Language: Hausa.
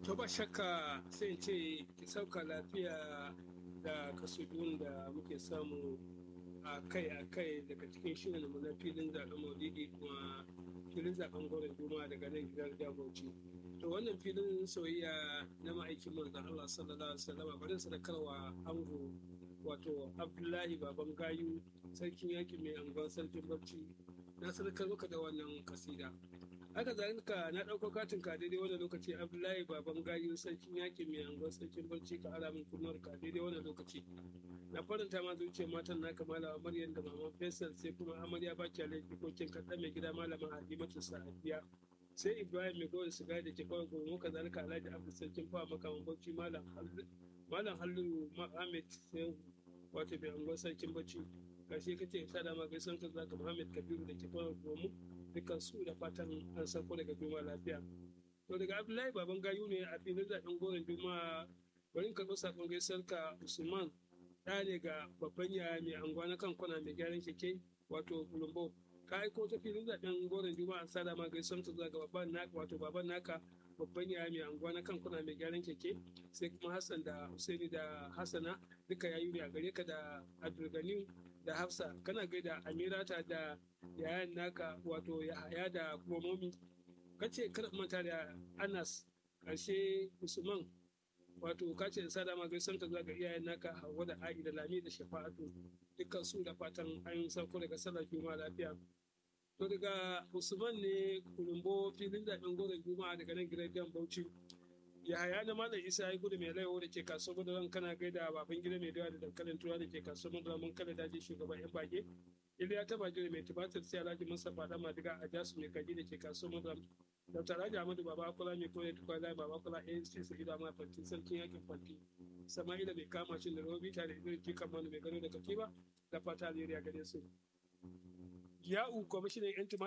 To ba shakka sai in ce ki sauka lafiya da kasudun da muke samu a kai a kai daga cikin shirin mu na filin zaɓen maulidi kuma filin zaɓen gwamnan juma daga nan gidan daboci. To wannan filin soyayya na ma'aikin manzon Allah sallallahu alaihi wasallam bari sadakarwa ango wato Abdullahi baban gayu sarkin yakin mai angon sarkin barci na sadakar maka da wannan kasida. haka zalika na ɗauko katin ka daidai wani lokaci abdullahi baban gayu sarkin yaƙi mai angon sarkin barci ka ara min kunnuwar ka daidai wani lokaci na faranta ma zuciyar matan na kamala maryam da maman faisal sai kuma amarya ba ki laifi ko kin kaɗa mai gida malamin halimatu sa'adiya sai ibrahim mai gowar siga da ke kawai gobe muka zalika alhaji abu sarkin fa makaman barci malam malam halliru ahmed sai wato mai angon sarkin barci karshe kace sada ma gaisan ka zaka muhammad kabiru da ke kawai gobe dukkan su da fatan an sauko daga juma lafiya to daga abdullahi baban gayu ne a filin zaɓen goron juma bari ka zo sakon gaisar ka usman ɗa ne ga babban yaya mai anguwa na kan kwana mai gyaran keke wato bulumbo ka aiko ta filin zaɓen goron juma an sada ma gaisar ta zuwa ga babban naka wato baban naka babban yaya mai anguwa na kan kuna mai gyaran keke sai kuma hassan da husaini da hassana duka yayu ne a gare ka da abdulgani da hafsa kana gaida amirata da yayan naka wato yahaya da kuma momi kace kar manta da anas karshe usman wato kace in sada ma gaisan ka zuwa ga iyayen naka hawa da a'i da lami da shafa'atu dukkan su da fatan an sauko daga sallar juma'a lafiya to daga usman ne kulumbo filin zaɓen goron juma'a daga nan gidan bauchi yahaya na malam isa ya gudu mai laiwo da ke kasuwar madaran kana gaida baban gida mai dawa da dankalin tura da ke kasuwar madaran mun kada daji shugaban yan bage iliya ta bage mai tubatar sai alhaji musa fada madiga a jasu mai kaji da ke kasuwar madaran dr alhaji ahmadu baba akula mai koyar tukwa lai baba akula anc su gida ma fanti sarkin yakin fanti sama'ila mai kama shi da robi tare da irin jikan manu mai gano da katiba da fata alheri a gare su ya'u kwamishinan yan